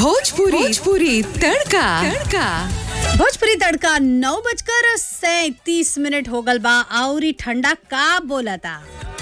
भोजपुरी भोजपुरी तड़का तड़का भोजपुरी तड़का नौ बजकर सैतीस मिनट हो गल बा और ठंडा का बोलता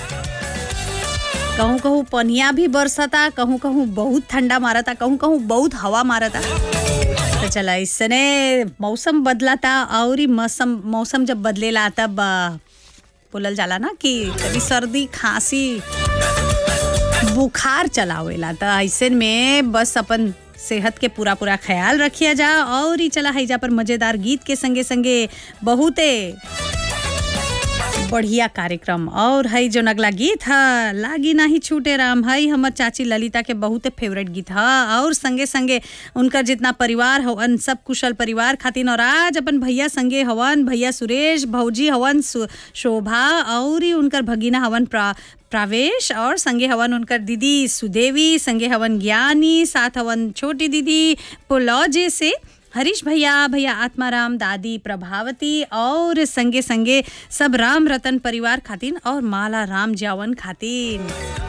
कहूँ कहूँ पनिया भी बरसता कहूँ कहूँ बहुत ठंडा मारता कहूँ कहूँ बहुत हवा मारता तो चला इसने मौसम बदलाता और ही मौसम मौसम जब बदलेला तब आ, बोलल जाला ना कि कभी सर्दी खांसी बुखार चलावेला त ऐसे में बस अपन सेहत के पूरा पूरा ख्याल रखिया जा और ही चला है जा पर मजेदार गीत के संगे संगे बहुते बढ़िया कार्यक्रम और है जो अगला गीत है लागी नाही छूटे राम है हमर चाची ललिता के बहुते फेवरेट गीत है और संगे संगे उनका जितना परिवार हवन सब कुशल परिवार खातिन और आज अपन भैया संगे हवन भैया सुरेश भौजी हवन सु- शोभा और ही उनकर भगीना हवन प्रा प्रावेश और संगे हवन उनकर दीदी सुदेवी संगे हवन ज्ञानी साथ हवन छोटी दीदी पुलौजे से हरीश भैया भैया आत्माराम दादी प्रभावती और संगे संगे सब राम रतन परिवार खातिन और माला राम जावन खातिन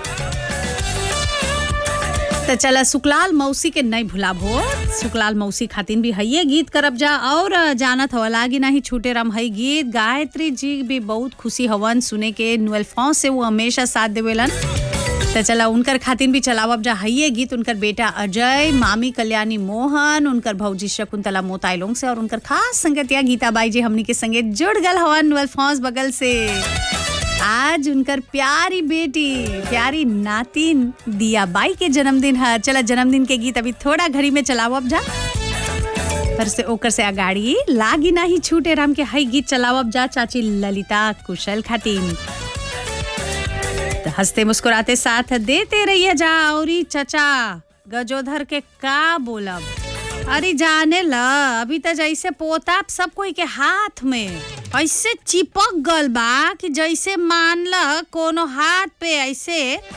तो चला सुकलाल मौसी के नहीं भुलाब हो सुकलाल मौसी खातिन भी हइये गीत करब जा और जानत हवा लागी नहीं छूटे राम हई गीत गायत्री जी भी बहुत खुशी हवन सुने के नुअल फौज से वो हमेशा साथ देवेलन तो चला उनकर खातिन भी चलावब जा हइये गीत उनकर बेटा अजय मामी कल्याणी मोहन उनकर भौजी शकुंतला मोताइलोंग से और उनकर खास संगतिया गीता बाई जी हमनी के संगे जुड़ गल हवन नुअल फौज बगल से आज उनकर प्यारी बेटी प्यारी नातिन दिया बाई के जन्मदिन है चला जन्मदिन के गीत अभी थोड़ा घड़ी में चलावब जा पर से ओकर से अगाड़ी लागी नाही छूटे राम के हई गीत चलावब जा चाची ललिता कुशल खातिन तो हंसते मुस्कुराते साथ देते रहिए जा और ई चचा गजोधर के का बोलब अरे जाने ल अभी तो जैसे पोताप सब कोई के हाथ में ऐसे चिपक गल बा कि जैसे मान ल कोनो हाथ पे ऐसे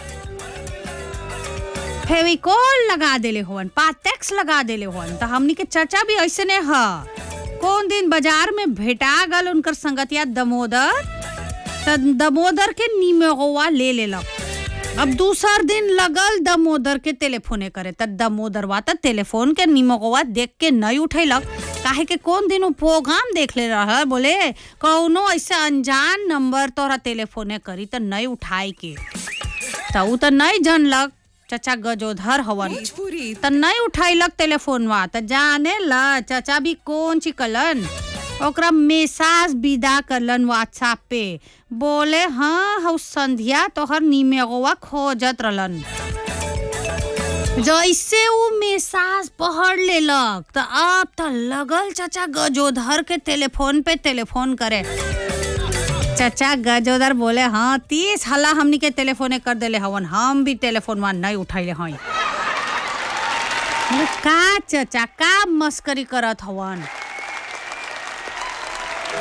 फेविकोल लगा देले होवन पाटेक्स लगा देले होवन तो हमनी के चचा भी ऐसे ने ह कौन दिन बाजार में भेटा गल उनकर संगतिया दमोदर त दमोदर के निमोवा ले लेलक अब दूसर दिन लगल दमोदर के टेलीफोने करे त दमोदरवा त टेलीफोन के निमोवा देख के नहीं उठैलक काहे के कौन दिन उ प्रोग्राम देख ले रह बोले कौनो ऐसे अनजान नंबर तोरा टेलीफोने करी त नहीं उठाए के त उ त नहीं जानलक चचा गजोधर हवन भोजपुरी त नहीं उठाइलक टेलीफोनवा त जाने ल चाचा भी कौन चिकलन ओकरा मैसेज विदा करलन व्हाट्सएप पे बोले हाँ हौ संध्या तोहर निमेगवा खोजत रहलन जैसे उ मैसेज पढ़ लेलक त अब त लगल चाचा गजोधर के टेलीफोन पे टेलीफोन करे चाचा गजोदर बोले हाँ तीस हला हमनी के टेलीफोने कर देले हवन हम भी टेलीफोन वहाँ नहीं उठैले हई का चाचा का मस्करी करत हवन